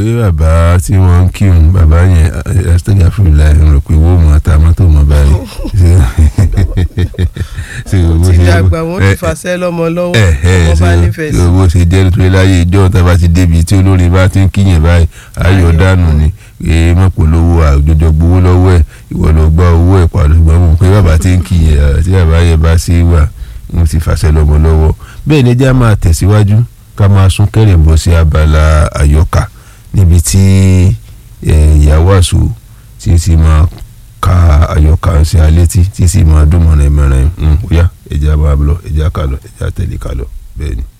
bàbá tí wọ́n ń kírun bàbá yẹn ẹ̀ẹ́dẹ́gbẹ̀rún àfihàn ń rò pé wọ́n mọ̀ ata mọ́tò mọ́ báyìí. ti dàgbà wọn ti fàṣẹ lọ́mọ lọ́wọ́ wọn bá nífẹ̀ẹ́ sí. owó ṣe jẹ́ nítorí láyé ìjọ tá a bá ti débi tí olórin bá ti ń kíyàn báyìí ayọ̀ dànù ni ee mọ̀pọ̀lọ́wọ́ àjọjọ gbowó lọ́wọ́ ẹ̀ ìwọ ló gba owó ẹ̀ padà gbọ́n mọ̀ pé bàbá ti ń kíyàn tí bàbá yẹn bá sí wà ń ti fàṣẹ lọ́mọ lọ́wọ́ bẹ́ẹ̀ ni ẹjẹ́ á máa tẹ̀síwájú ká máa sún kẹ́rẹ̀ bọ́ sí abala àyọkà níbi tí ìyàwó àṣù tí ti máa ka àyọkà sí alẹ́ tí tí sì máa dún mọ̀nà ìmọ̀ràn ẹ̀ ń ó yá ẹ̀jẹ̀ á máa lọ ẹ̀jẹ̀ á kà lọ ẹ̀jẹ̀ á tẹ̀lé kà lọ bẹ́ẹ̀ ni.